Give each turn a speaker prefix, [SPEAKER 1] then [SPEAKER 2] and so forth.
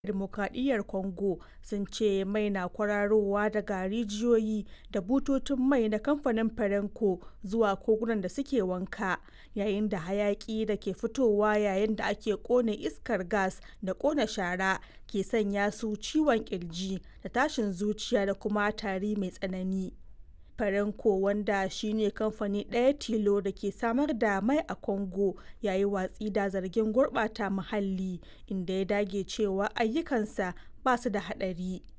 [SPEAKER 1] Dimokuraɗiyyar Congo sun ce mai na kwararowa daga rijiyoyi da bututun mai na kamfanin Perenco zuwa kogunan da suke wanka, yayin da hayaƙi da ke fitowa yayin da ake ƙone iskar gas da ƙona shara ke sanya su ciwon ƙirji da tashin zuciya da kuma tari mai tsanani. Perenco, wanda shi ne kamfani ɗaya tilo da ke samar da mai a Congo, ya yi watsi da zargin gurɓata muhalli, inda ya dage cewa ayyukansa ba su da haɗari.